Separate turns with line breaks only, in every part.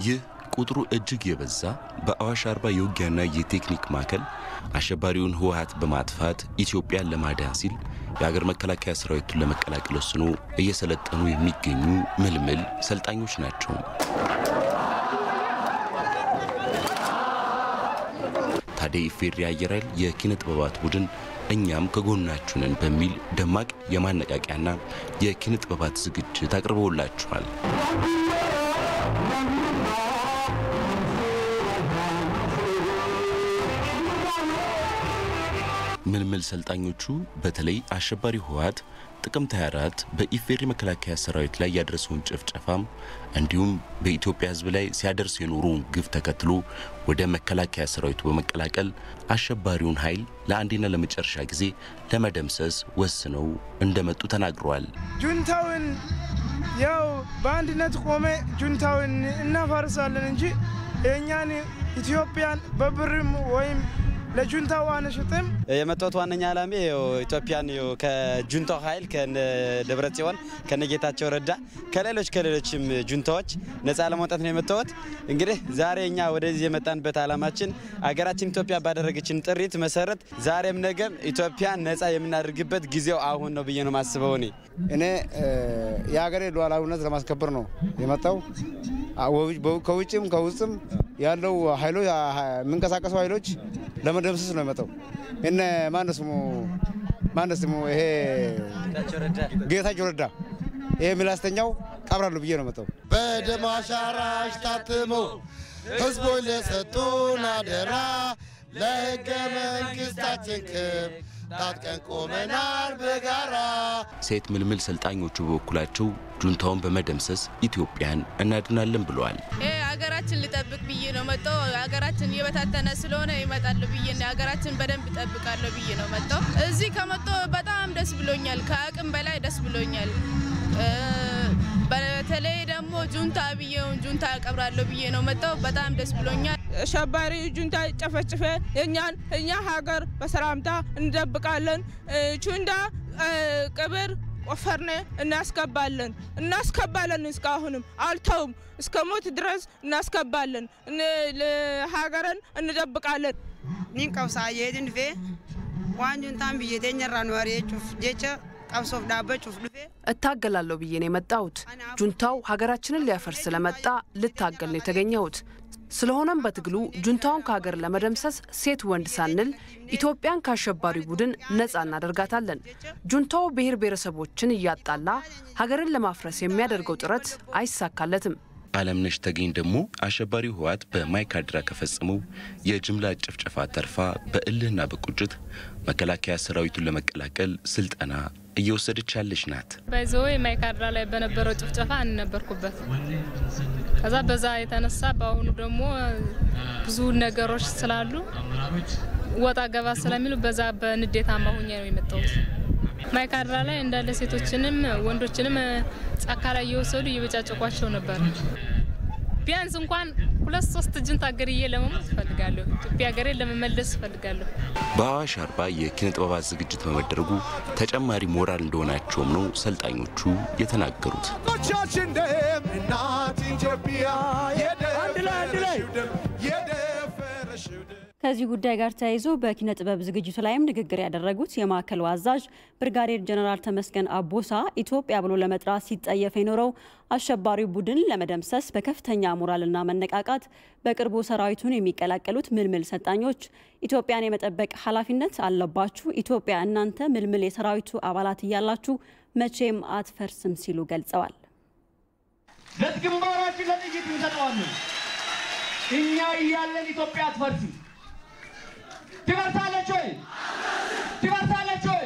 ይህ ቁጥሩ እጅግ የበዛ በአዋሽ አርባ የውጊያና የቴክኒክ ማዕከል አሸባሪውን ህወሀት በማጥፋት ኢትዮጵያን ለማዳን ሲል የሀገር መከላከያ ሰራዊቱን ለመቀላቀል ወስኖ እየሰለጠኑ የሚገኙ ምልምል ሰልጣኞች ናቸው። ታዲያ ኢፌዴሪ አየር ኃይል የኪነ ጥበባት ቡድን እኛም ከጎናችሁ ነን በሚል ደማቅ የማነቃቂያና የኪነ ጥበባት ዝግጅት አቅርበውላችኋል። ምልምል ሰልጣኞቹ በተለይ አሸባሪ ህወሀት ጥቅምት 24 በኢፌዴሪ መከላከያ ሰራዊት ላይ ያደረሰውን ጭፍጨፋም እንዲሁም በኢትዮጵያ ህዝብ ላይ ሲያደርስ የኖረውን ግፍ ተከትሎ ወደ መከላከያ ሰራዊቱ በመቀላቀል አሸባሪውን ኃይል ለአንዴና ለመጨረሻ ጊዜ ለመደምሰስ ወስነው እንደመጡ ተናግረዋል።
ጁንታውን ያው በአንድነት ቆመ ጁንታውን እናፈርሳለን እንጂ የእኛን ኢትዮጵያን በብርም ወይም ለጁንታው አንሽጥም።
የመጣሁት ዋነኛ ዓላሜ ኢትዮጵያን ከጁንታው ኃይል ከነ ደብረ ጽዮን ከነ ጌታቸው ረዳ ከሌሎች ከሌሎችም ጁንታዎች ነፃ ለማውጣት ነው የመጣሁት። እንግዲህ ዛሬ እኛ ወደዚህ የመጣንበት ዓላማችን አገራችን ኢትዮጵያ ባደረገችን ጥሪት መሰረት ዛሬም ነገም ኢትዮጵያን ነፃ የምናደርግበት ጊዜው አሁን ነው ብዬ ነው ማስበው። እኔ
እኔ የሀገሬ ሉዓላዊነት ለማስከበር ነው የመጣው። ከውጭም ከውስጥም ያለው ኃይሎች የሚንቀሳቀሱ ኃይሎች ለመደምሰስ ነው የመጣው። እነ ማነው ስሙ ማነው ስሙ ይሄ ጌታቸው ረዳ ይሄ ምላስተኛው ቀብራለሁ ብዬ ነው መጣው።
በደም አሻራሽ ታትሞ ህዝቦች ለሰጡን አደራ ለህገ መንግስታችን ክብ ታጥቀን ቆመናል በጋራ።
ሴት ምልምል ሰልጣኞቹ በበኩላቸው ጁንታውን በመደምሰስ ኢትዮጵያን እናድናለን ብለዋል።
ሀገራችን ልጠብቅ ብዬ ነው መጣው። ሀገራችን እየበታተነ ስለሆነ ይመጣል ብዬ ሀገራችን በደንብ እጠብቃለሁ ብዬ ነው መጣው። እዚህ ከመጣሁ በጣም ደስ ብሎኛል። ከአቅም በላይ ደስ ብሎኛል። በተለይ ደግሞ ጁንታ ብዬውን ጁንታ ቀብራለሁ ብዬ ነው መጣው። በጣም ደስ ብሎኛል።
አሸባሪ ጁንታ ጨፈጭፈ እኛን እኛ ሀገር በሰላምታ እንደብቃለን። ቹንዳ ቅብር ቆፈርነ እናስገባለን እናስገባለን። እስካሁንም አልተውም። እስከ ሞት ድረስ እናስገባለን። ሀገርን እንደብቃለን።
ኒን ቀብሳ የድን ፌ ዋን ጁንታን ብየቴኘራ ነዋሪ ጩፍ ጀቸ ቀብሶፍ ዳበጩፍ ዱፌ
እታገላለሁ ብዬ ነው የመጣሁት። ጁንታው ሀገራችንን ሊያፈርስ ስለመጣ ልታገል ነው የተገኘሁት። ስለሆነም በትግሉ ጁንታውን ከሀገር ለመደምሰስ ሴት ወንድ ሳንል ኢትዮጵያን ከአሸባሪ ቡድን ነጻ እናደርጋታለን። ጁንታው ብሔር ብሔረሰቦችን እያጣላ ሀገርን ለማፍረስ የሚያደርገው ጥረት አይሳካለትም።
አለምነሽ ተገኝ ደግሞ አሸባሪው ህወሓት በማይካድራ ከፈጸመው የጅምላ ጭፍጨፋ ተርፋ በእልህና በቁጭት መከላከያ ሰራዊቱን ለመቀላቀል ስልጠና እየወሰደች ያለች ናት።
ባይዘው ማይካድራ ላይ በነበረው ጭፍጨፋ አንነበርኩበት። ከዛ በዛ የተነሳ በአሁኑ ደግሞ ብዙ ነገሮች ስላሉ ወጣ ገባ ስለሚሉ በዛ በንዴታማ ሁኜ ነው የመጣሁት። ማይካድራ ላይ እንዳለ ሴቶችንም ወንዶችንም ጫካ ላይ እየወሰዱ እየበጫጨቋቸው ነበር። ቢያንስ እንኳን ሁለት ሶስት እጅን ታገርዬ ለመሞት እፈልጋለሁ። ኢትዮጵያ ሀገሬን ለመመለስ እፈልጋለሁ።
በአዋሽ አርባ የኪነ ጥበባት ዝግጅት በመደረጉ ተጨማሪ ሞራል እንደሆናቸውም ነው ሰልጣኞቹ የተናገሩት።
ቻችን ደም እናት ኢትዮጵያ የደፈረሽው ደም
ከዚህ ጉዳይ ጋር ተያይዞ በኪነ ጥበብ ዝግጅቱ ላይም ንግግር ያደረጉት የማዕከሉ አዛዥ ብርጋዴር ጀነራል ተመስገን አቦሳ ኢትዮጵያ ብሎ ለመጥራት ሲጠየፍ የኖረው አሸባሪው ቡድን ለመደምሰስ በከፍተኛ ሞራልና መነቃቃት በቅርቡ ሰራዊቱን የሚቀላቀሉት ምልምል ሰልጣኞች ኢትዮጵያን የመጠበቅ ኃላፊነት አለባችሁ፣ ኢትዮጵያ እናንተ ምልምል የሰራዊቱ አባላት እያላችሁ መቼም አትፈርስም ሲሉ ገልጸዋል።
ለግንባራችን ለጥይት እንሰጠዋለን። እኛ እያለን ኢትዮጵያ አትፈርስም። ትፈርሳለች ወይ? ትፈርሳለች ወይ?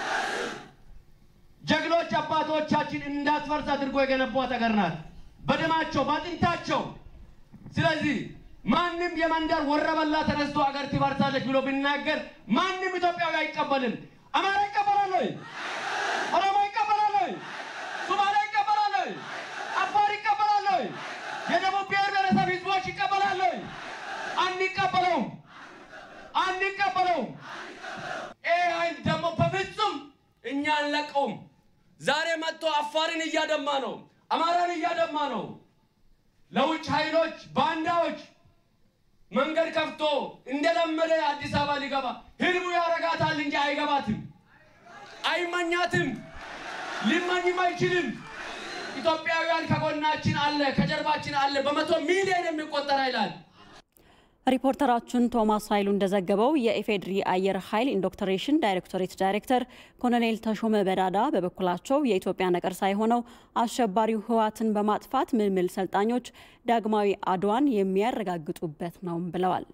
ጀግኖች አባቶቻችን እንዳትፈርስ አድርጎ የገነቧት ሀገር ናት፣ በደማቸው በአጥንታቸው። ስለዚህ ማንም የመንደር ወረበላ ተነስቶ ሀገር ትፈርሳለች ብሎ ቢናገር ማንም ኢትዮጵያዊ አይቀበልም። አማራ ይቀበላል ወይ? ኦሮሞ ይቀበላል ወይ? ሶማሌ ይቀበላል ወይ? አፋር ይቀበላል ወይ? የደቡብ ብሔር ብሔረሰብ ህዝቦች ይቀበላል ወይ? አንቀበለውም፣ አንቀበለውም። ይህ ኃይል ደግሞ በፍጹም እኛ አንለቀውም። ዛሬ መጥቶ አፋርን እያደማ ነው፣ አማራን እያደማ ነው። ለውጭ ኃይሎች ባንዳዎች መንገድ ከፍቶ እንደለመደ አዲስ አበባ ሊገባ ህልሙ ያረጋታል እንጂ አይገባትም፣ አይመኛትም፣ ሊመኝም አይችልም። ኢትዮጵያውያን ከጎናችን አለ፣ ከጀርባችን አለ፣ በመቶ ሚሊዮን የሚቆጠር ይላል።
ሪፖርተራችን ቶማስ ኃይሉ እንደዘገበው የኢፌዴሪ አየር ኃይል ኢንዶክትሬሽን ዳይሬክቶሬት ዳይሬክተር ኮሎኔል ተሾመ በዳዳ በበኩላቸው የኢትዮጵያ ነቀርሳ የሆነው አሸባሪው ህወሓትን በማጥፋት ምልምል ሰልጣኞች ዳግማዊ አድዋን የሚያረጋግጡበት ነው ብለዋል።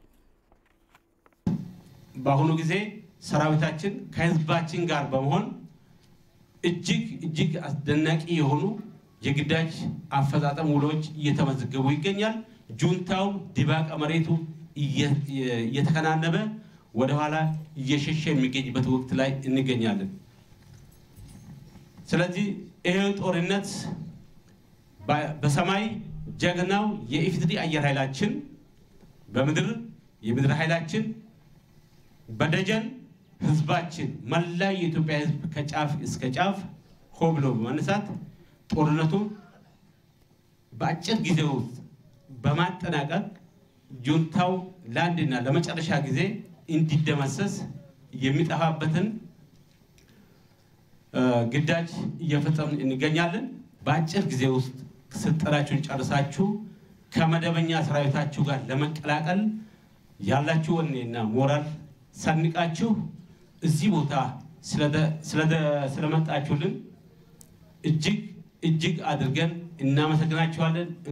በአሁኑ ጊዜ ሰራዊታችን ከህዝባችን ጋር በመሆን እጅግ እጅግ አስደናቂ የሆኑ የግዳጅ አፈጻጸም ውሎች እየተመዘገቡ ይገኛል። ጁንታው ድባቅ መሬቱ እየተከናነበ ወደኋላ እየሸሸ የሚገኝበት ወቅት ላይ እንገኛለን። ስለዚህ ይህ ጦርነት በሰማይ ጀግናው የኢፌዴሪ አየር ኃይላችን በምድር የምድር ኃይላችን በደጀን ህዝባችን መላ የኢትዮጵያ ህዝብ ከጫፍ እስከ ጫፍ ሆ ብሎ በመነሳት ጦርነቱ በአጭር ጊዜ ውስጥ በማጠናቀቅ ጁንታው ለአንድና ለመጨረሻ ጊዜ እንዲደመሰስ የሚጠፋበትን ግዳጅ እየፈጸምን እንገኛለን። በአጭር ጊዜ ውስጥ ስልጠናችሁን ጨርሳችሁ ከመደበኛ ሰራዊታችሁ ጋር ለመቀላቀል ያላችሁ ወኔና ሞራል ሰንቃችሁ እዚህ ቦታ ስለመጣችሁልን እጅግ እጅግ አድርገን እናመሰግናችኋለን።